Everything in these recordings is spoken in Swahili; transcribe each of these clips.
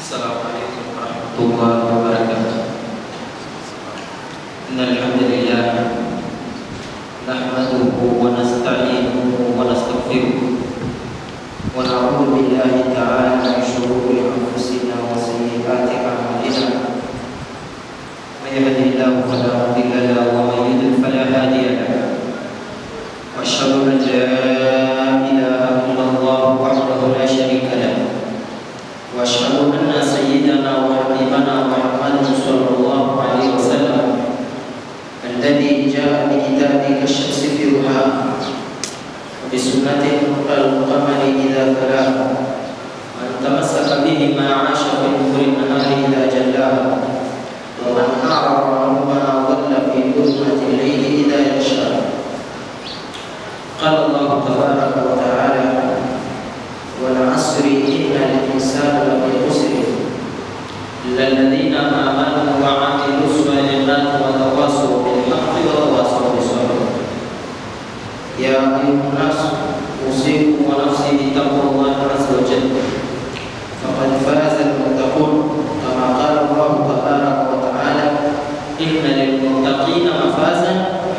السلام عليكم ورحمة الله وبركاته إن الحمد لله نحمده ونستعينه ونستغفره ونعوذ بالله تعالى من شرور أنفسنا وسيئات أعمالنا من يهده الله فلا مضل له ومن يضلل فلا هادي له وأشهد أن لا إله إلا الله وحده لا شريك له واشهد ان سيدنا وحبيبنا محمد صلى الله عليه وسلم الذي جاء بكتابه كالشمس في ضحاها وبسنته القمر اذا تلاها من تمسك بهما عاش في نور النهار اذا جلاها ومن اعرض عنهما ضل في ظلمه الليل اذا يغشاها قال الله تبارك وتعالى والعصر إن الإنسان لفي خسر إلا الذين آمنوا وعملوا الصالحات وتواصوا بالحق وتواصوا بالصبر يا أيها الناس أوصيكم ونفسي بتقوى الله عز وجل فقد فاز المتقون كما قال الله تبارك وتعالى إن للمتقين مفازا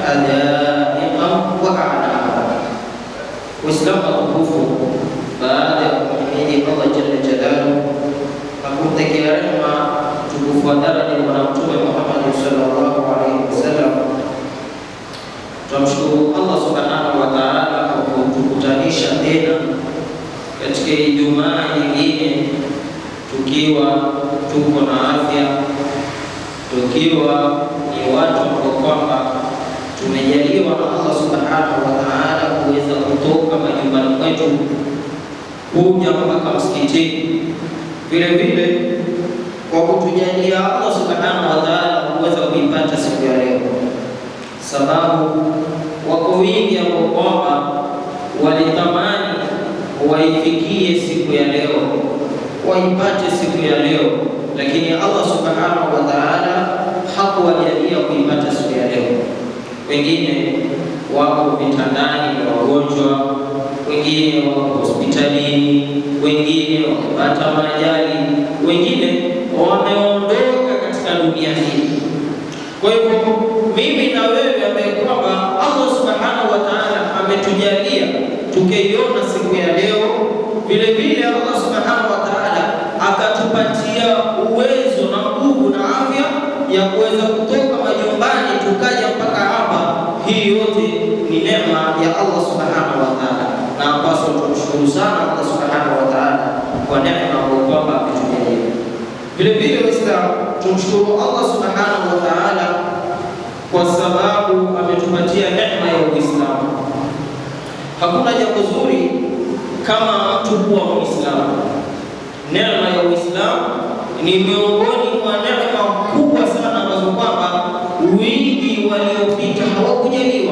حدائق وأعنابا وإسلام tukufu baada ya kumhimidi Allah jalla jalaluhu na kumtakia rehema mtukufu wa daraja Bwana Mtume Muhammad sallallahu alaihi wasallam, tunamshukuru Allah subhanahu wa ta'ala kwa kutukutanisha tena katika Ijumaa nyingine tukiwa tuko na afya, tukiwa ni watu ambao kwamba tumejaliwa na Allah subhanahu wa ta'ala kuweza kutoka majumbani kwetu kuja mpaka msikitini, vile vile kwa kutujalia Allah subhanahu wa ta'ala kuweza kuipata siku ya leo, sababu wako wingi ambao kwamba walitamani waifikie siku ya leo, waipate siku ya leo, lakini Allah subhanahu wa ta'ala hakuwajalia kuipata siku ya leo. Wengine wako vitandani na wagonjwa wengine wako hospitalini, wengine wamepata majali, wengine wameondoka katika dunia hii. Kwa hivyo mimi na wewe ambaye kwamba Allah subhanahu wa ta'ala ametujalia tukaiona siku ya leo, vile vile Allah subhanahu wa ta'ala akatupatia uwezo na nguvu na afya ya kuweza kutoka majumbani tukaja mpaka hapa. Hii yote ni neema ya Allah subhanahu wa ta'ala na ambazo tumshukuru sana Allah subhanahu wa ta'ala kwa neema ambayo kwamba ametujalia. Vile vile Waislamu, tumshukuru Allah subhanahu wa ta'ala kwa sababu ametupatia neema ya Uislamu. Hakuna jambo zuri kama mtu kuwa Muislamu. Neema ya Uislamu ni miongoni mwa neema kubwa sana ambazo kwamba wingi waliopita hawakujaliwa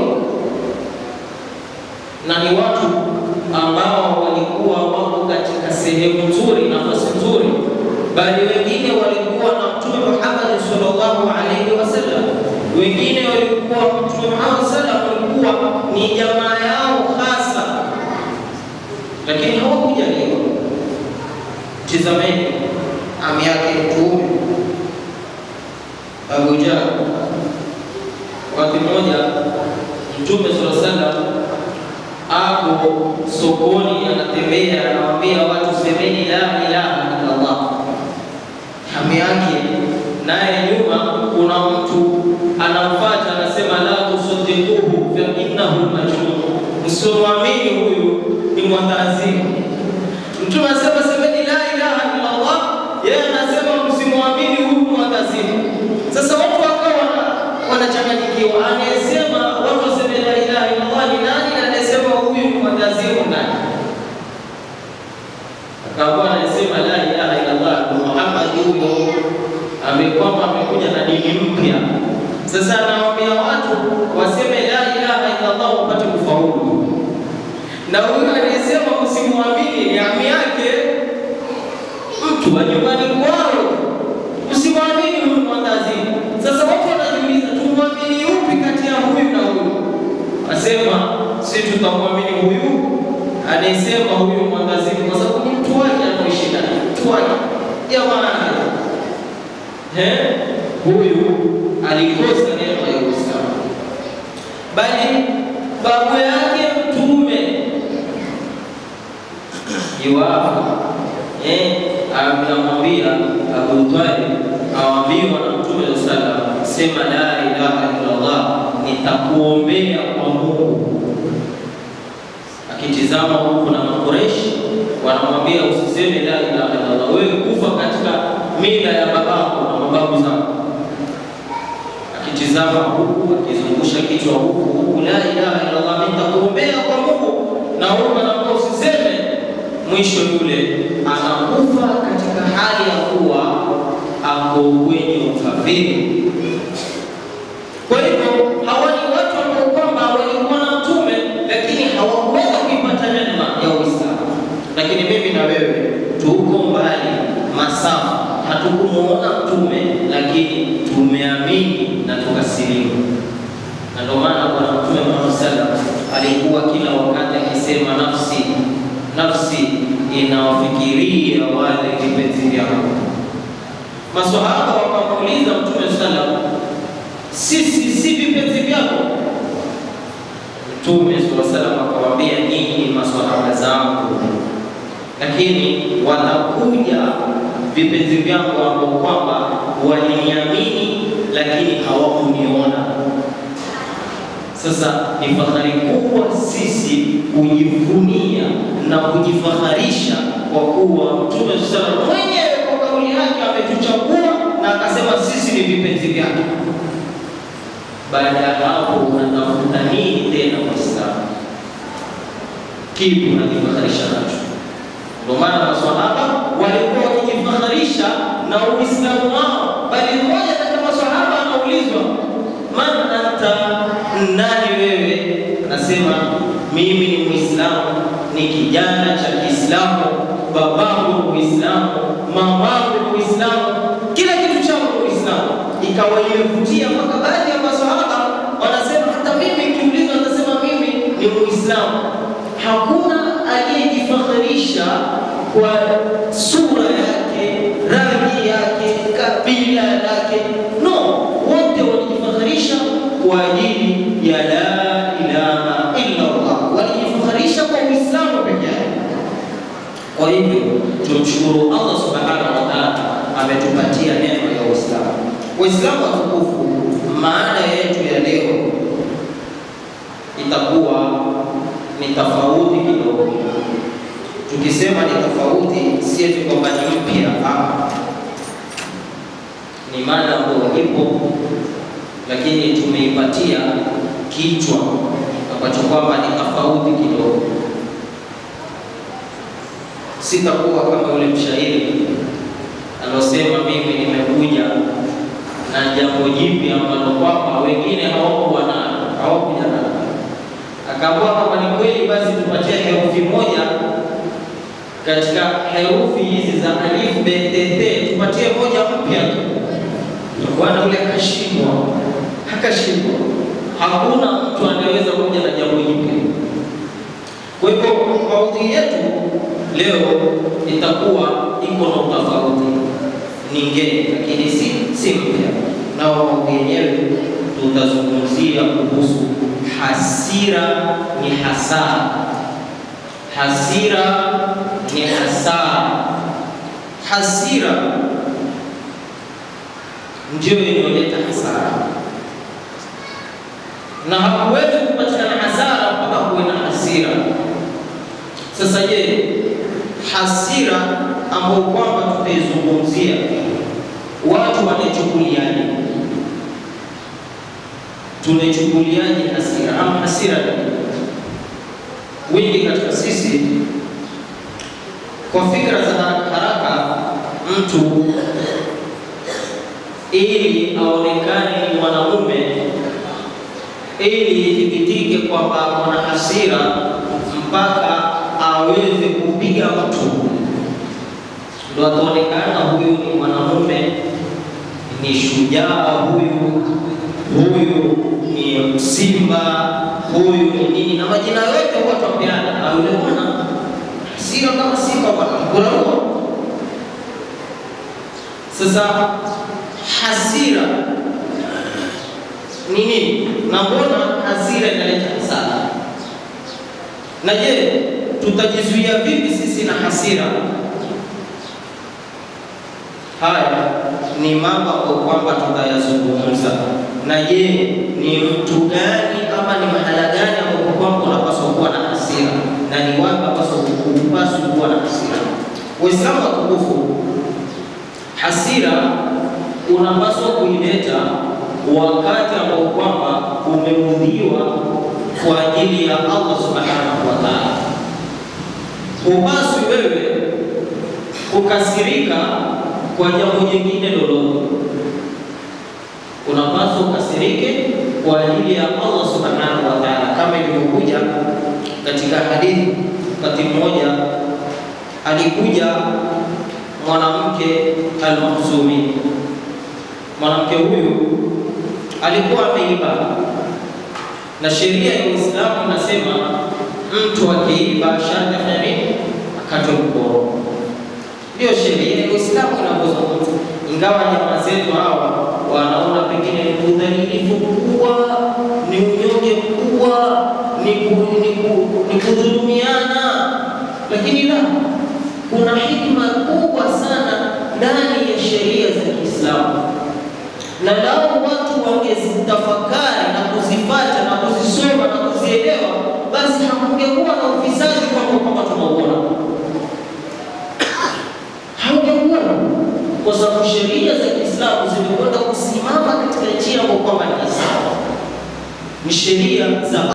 na ni watu ambao walikuwa wako katika sehemu nzuri, nafasi nzuri, bali wengine walikuwa na Mtume Muhammad sallallahu alaihi wasallam, wengine walikuwa Mtume Muhammad sallam walikuwa ni jamaa yao hasa, lakini hawakujaliwa. Tizameni ami yake Mtume Abu Jahl, wakati mmoja Mtume sallallahu alaihi wasallam ako sokoni anatembea, anawaambia watu semeni la ilaha illa Allah. Hamu yake naye nyuma kuna mtu anamfuata, anasema la tusaddiquhu fa innahu majnun, msimuamini huyu ni mwandazimu. Mtume anasema semeni la ilaha illa Allah, yeye anasema msimuamini huyu mwandazimu. Sasa watu wakawa wanachanganyikiwa, anayesema watu waseme la ilaha illa Allah ni nani na anayesema huyu mwandazimu nani? Akawa anasema la ilaha illa Allah ni Muhammad huyo amekwamba amekuja na dini mpya. Sasa anawaambia watu waseme la ilaha illa Allah wapate kufaulu, na huyu anayesema msimuamini ni ami yake, mtu wa nyumbani kwao, usimwamini huyu mwandazimu. Sasa watu wanajiuliza, tumwamini yupi kati ya huyu na huyu? Asema si tutamwamini huyu anayesema huyu mwandazimu, kwa sababu ni mtu wake anaoishi naye, mtu wake jamani, eh, huyu alikosa neema ya Uislamu, bali babu yake Mtume iwapo eh, anamwambia Abu Talib, awambiwa na Mtume sallam, sema la ilaha illallah, nitakuombea kwa Mungu. Akitizama huku na Makureshi wanamwambia usiseme la ilaha illallah, wewe kufa katika mila ya babako na mababu zako. Akitizama huku akizungusha kichwa huku huku, la ilaha illallah, nitakuombea kwa Mungu, na huku anaambia usiseme mwisho yule anakufa katika hali ya kuwa ako kwenye ukafiri. Kwa hivyo hawa ni watu ambao kwamba walikuwa na mtume, lakini hawakuweza kuipata neema ya Uislamu. Lakini mimi na wewe tuko mbali masafa, hatukumuona mtume, lakini tumeamini na tukasilimu. Na ndio maana Bwana Mtume Muhammad sallam alikuwa kila wakati akisema nafsi nafsi inawafikiria wale vipenzi vyao. Maswahaba wakamuuliza Mtume sallam, sisi si vipenzi vyako? Mtume sallam akawaambia, nyinyi ni maswahaba zangu, lakini watakuja vipenzi vyangu ambao kwamba waliniamini lakini hawakuniona. Sasa ni fahari kubwa sisi kujivunia na kujifaharisha kwa kuwa Mtume sallallahu mwenyewe kwa kauli yake ametuchagua na akasema sisi ni vipenzi vyake. Baada ya hapo, unatafuta nini tena Waislamu? Kipi unajifaharisha nacho? Ndio maana maswahaba walikuwa wakijifaharisha na Uislamu wao, bali mmoja katika maswahaba anaulizwa man anta, nani wewe? Anasema mimi ni Muislamu, ni kijana cha Kiislamu, babangu Muislamu, mamangu Muislamu, kila kitu changu Muislamu. Ikawa imevutia mpaka baadhi ya maswahaba wanasema, hata mimi kiulizwa, anasema mimi ni Muislamu. Hakuna aliyejifakhirisha kwa sura yake, rangi yake, kabila lake, no, wote walijifakhirisha kwa ajili ya la ilaha illa Allah, walijifakhirisha kwa Uislamu peke yake. Kwa hivyo tumshukuru Allah subhanahu wa ta'ala, ametupatia neema ya Uislamu. Waislamu watukufu, maana yetu ya leo itakuwa ni tofauti kidogo. Tukisema ni tofauti, si eti kwamba ni mpya, ni mada ambayo ipo, lakini tumeipatia kichwa ambacho kwamba ni tofauti kidogo. Sitakuwa kama yule mshairi alosema, mimi nimekuja na jambo jipya ambalo kwamba wengine hawakuwa nalo, hawakuja nalo akaambiwa kama ni kweli basi tupatie herufi moja katika herufi hizi za alif betete, tupatie moja mpya tu. Bwana yule akashindwa, akashindwa. Hakuna mtu anayeweza kuja na jambo jipya. Kwa hivyo maudhui yetu leo itakuwa iko na utofauti, ni ngeni lakini si si mpya, na maudhui yenyewe tutazungumzia kuhusu hasira ni hasara. Hasira ni hasara. Hasira ndio inayoleta hasara, na hakuwezi kupatikana hasara mpaka kuwe na hasira. Sasa je, hasira ambayo kwamba tutaizungumzia, watu wanaichukuliaje? Tunaichukuliaje hasira ama hasira ni wengi katika sisi, kwa fikra za haraka haraka, mtu ili aonekane ni mwanamume, ili ithibitike kwamba ana hasira, mpaka aweze kupiga mtu ndo ataonekana huyu ni mwanamume, ni shujaa huyu, huyu ni simba, huyu ni nini, na majina yote huwa twapeana. Yule bwana hasira kama simba bwana, kuna huo Sasa hasira ni nini? Na mbona hasira inaleta hasara? Na je, tutajizuia vipi sisi na hasira? Haya ni mambo ambayo kwamba tutayazungumza. Na je, ni mtu gani ama ni mahala gani ambapo kwamba unapaswa kuwa na hasira na ni wapi ambapo hupaswi kuwa na hasira? Waislamu watukufu, hasira unapaswa kuileta wakati ambao kwamba umeudhiwa kwa ajili ya Allah subhanahu wa ta'ala. Hupaswi wewe kukasirika kwa jambo jingine lolote, unapaswa ukasirike kwa ajili ya Allah subhanahu wa ta'ala, kama ilivyokuja katika hadithi. Wakati mmoja alikuja mwanamke al-Makhzumi. Mwanamke huyu alikuwa ameiba, na sheria ya Uislamu inasema mtu akiiba sharti afanye nini? Akatwe mkono. Ndio sheria ya Uislamu inavyozungumza, ingawa jamaa zetu hawa wanaona pengine ni udhalilifu mkubwa, ni unyonge mkubwa, ni ku- ni ku- ni kudhulumiana, lakini la, kuna hikma kubwa sana ndani ya sheria za Kiislamu, na lau watu wangezitafakari na kuzifata na kuzisoma na kuzielewa, basi hakungekuwa na ufisadi kama kwamba tunauona haungekuwa kwa sababu sheria za Kiislamu zimekwenda kusimama katika njia ambayo kwamba ni sawa, ni sheria za